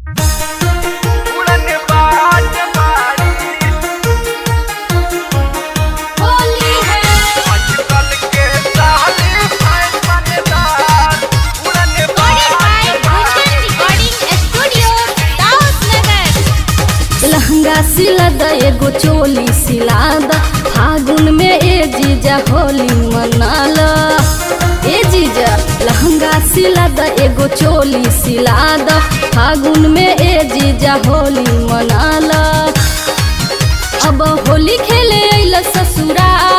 उड़न बाज बारी होली है आजकल के साले फैशनदार उड़न recording by Bhushan recording studio Daudnagar लहंगा सिला द एगो चोली सिला द फागुन में ए जीजा होली मनाल ए जीजा लहंगा सिला द एगो चोली सिला द फागुन में ए जीजा होली मनाल अब होली खेले अइल ससुराल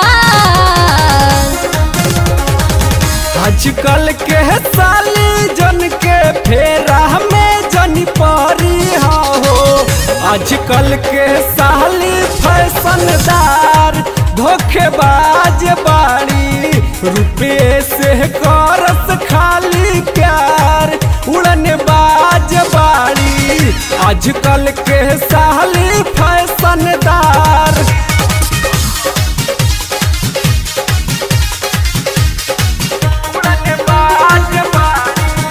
आजकल के साली जन के फेरा में जन पारी हो आजकल के साली फैशनदार धोखेबाज बाड़ी रुपये से करस खाली प्यार उड़न बाज बाड़ी आजकल के साली फैशनदार उड़न बाज बारी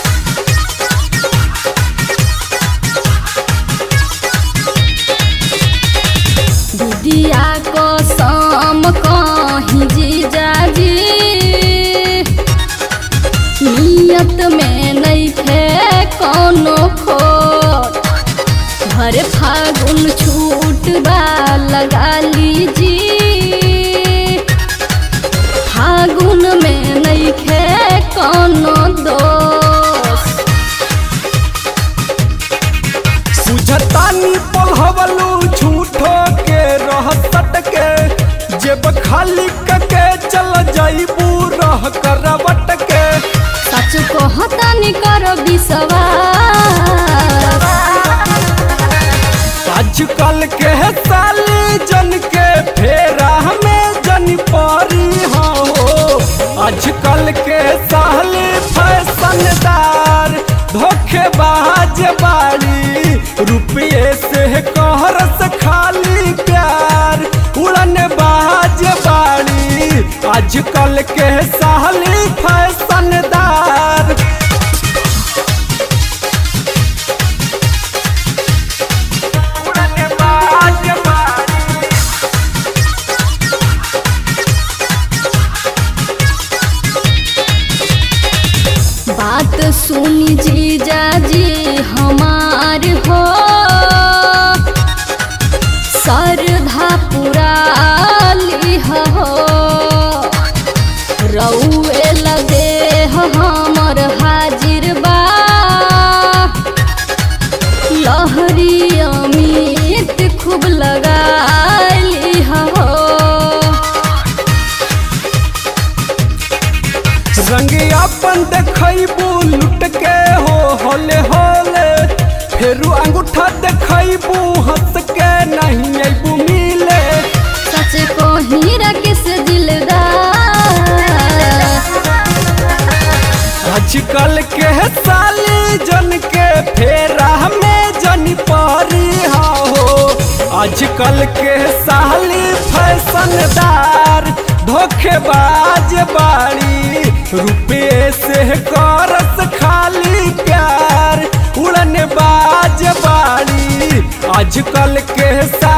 दीदिया को शाम कहीं जीजा जी नियत में नहीं थे कोनो खोट भर फागुन छूट बा लगा लीजी फागुन में नहीं थे कोनो दोस्त सुझतानी पलहवलू झूठो के रहसट के जेब खाली कके चल जाइबू रह करवट के सच कहता नहीं करो विश्वास आजकल के साली जन के फेरा में जन पारी हो आजकल के साली फैशनदार धोखेबाज बाड़ी रुपये से कहरस खाली प्यार उड़न बाज बाड़ी आजकल के साली फैशनदार उड़न बाज बारी बात सुनी जीजा जी हमार हो सरधा पुराली हो रउए लगे हमर हाजिर बा लहरी अमित खूब लगाली हो रंग अपन देखबू लुट के हो होले होले फेरू अंगूठा देखबू हंस के नहीं अबू मिले सच कहीं रकिस दिलदार आजकल के साली जन के फेरा में जन पारी हो आजकल के साली फैशनदार धोखेबाज बाड़ी रुपये से करस खाली प्यार उड़न बाज बाड़ी आजकल के सा